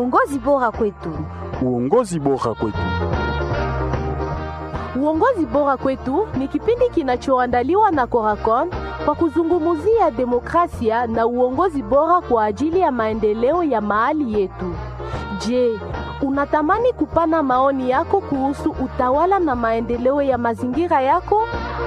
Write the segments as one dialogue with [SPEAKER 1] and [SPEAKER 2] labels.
[SPEAKER 1] Uongozi bora kwetu.
[SPEAKER 2] Uongozi bora kwetu.
[SPEAKER 3] Uongozi bora kwetu ni kipindi kinachoandaliwa na Coracon kwa kuzungumzia demokrasia na uongozi bora kwa ajili ya maendeleo ya mahali yetu. Je, unatamani kupana maoni yako kuhusu utawala na maendeleo ya mazingira yako?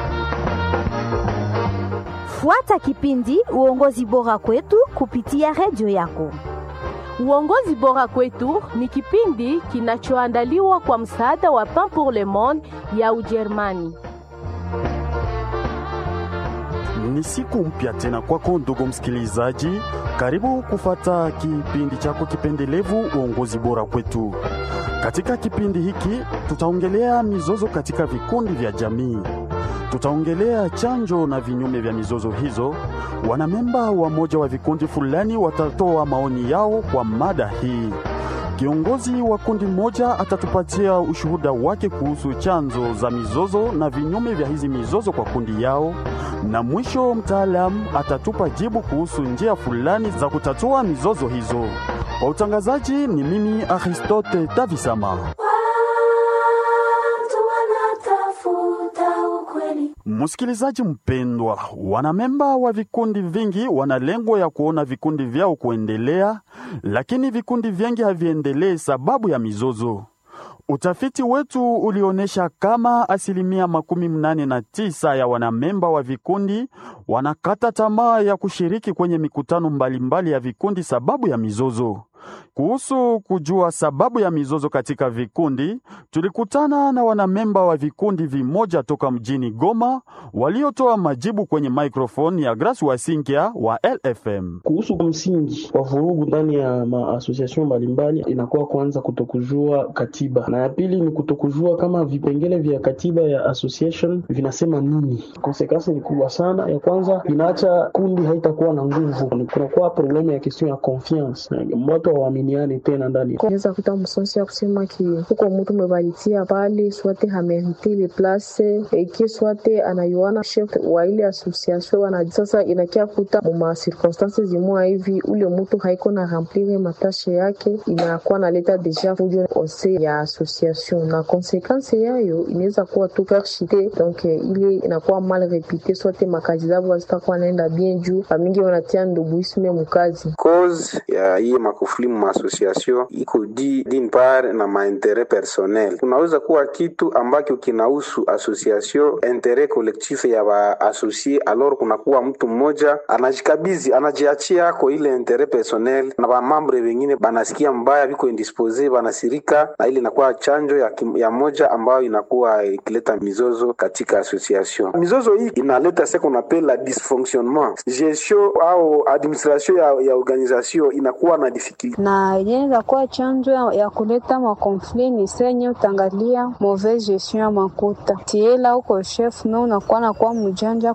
[SPEAKER 1] Fuata kipindi Uongozi bora kwetu kupitia redio yako.
[SPEAKER 3] Uongozi bora kwetu ni kipindi kinachoandaliwa kwa msaada wa Pain pour le Monde ya Ujerumani.
[SPEAKER 2] Ni siku mpya tena kwako ndugu msikilizaji, karibu kufata kipindi chako kipendelevu uongozi bora kwetu. Katika kipindi hiki tutaongelea mizozo katika vikundi vya jamii, tutaongelea chanjo na vinyume vya mizozo hizo. Wanamemba wa moja wa vikundi fulani watatoa maoni yao kwa mada hii. Kiongozi wa kundi moja atatupatia ushuhuda wake kuhusu chanzo za mizozo na vinyume vya hizi mizozo kwa kundi yao, na mwisho mtaalamu atatupa jibu kuhusu njia fulani za kutatua mizozo hizo. Kwa utangazaji ni mimi Aristote Tavisama. Msikilizaji mpendwa, wanamemba wa vikundi vingi wana lengo ya kuona vikundi vyao kuendelea, lakini vikundi vingi haviendelee sababu ya mizozo. Utafiti wetu ulionyesha kama asilimia makumi mnane na tisa ya wanamemba wa vikundi wanakata tamaa ya kushiriki kwenye mikutano mbalimbali mbali ya vikundi sababu ya mizozo. Kuhusu kujua sababu ya mizozo katika vikundi, tulikutana na wanamemba wa vikundi vimoja toka mjini Goma waliotoa majibu kwenye microphone ya Grace Wasinkia wa LFM.
[SPEAKER 4] Kuhusu msingi wa vurugu ndani ya maasosiasyon mbalimbali, inakuwa kwanza kutokujua katiba, na ya pili ni kutokujua kama vipengele vya katiba ya association vinasema nini. Konsekansi ni kubwa sana. Ya kwanza inaacha kundi haitakuwa na nguvu, kunakuwa problemu ya question ya confiance watu hawaminiani tena ndani.
[SPEAKER 5] Naweza kuta msonsi ya kusema ki huko mtu mebaritia pale swate hamerite ile place eki swate anayuana chef wa ile association wana sasa, inakia kuta muma circonstances zimwa hivi ule mtu haiko na remplir matashe yake, inakuwa naleta deja fujo ose ya association, na konsekansi yayo inaweza kuwa tu perchite donc ile inakuwa mal repite, swate makazi zao hazitakuwa naenda bien juu famingi wanatia nduguisme mukazi
[SPEAKER 6] cause ya hii makufuli mu association iko di din part na mainteret personnel. Kunaweza kuwa kitu ambacho kinahusu association interet collectif ya ba associé, alors kunakuwa mtu mmoja anajikabizi anajiachia ako ile interet personnel, na ba membre wengine banasikia mbaya, biko indispose, banasirika, na ile inakuwa chanjo ya, kim, ya moja ambayo inakuwa ikileta mizozo katika association. Mizozo hii inaleta ce qu'on appelle la dysfonctionnement gestion au administration ya, ya organisation inakuwa na difficulty
[SPEAKER 5] na yenye kuwa chanjo ya, ya kuleta makonfli ni senye utangalia mauvaise gestion ya makuta tiela uko chef me unakuwa nakuwa mjanja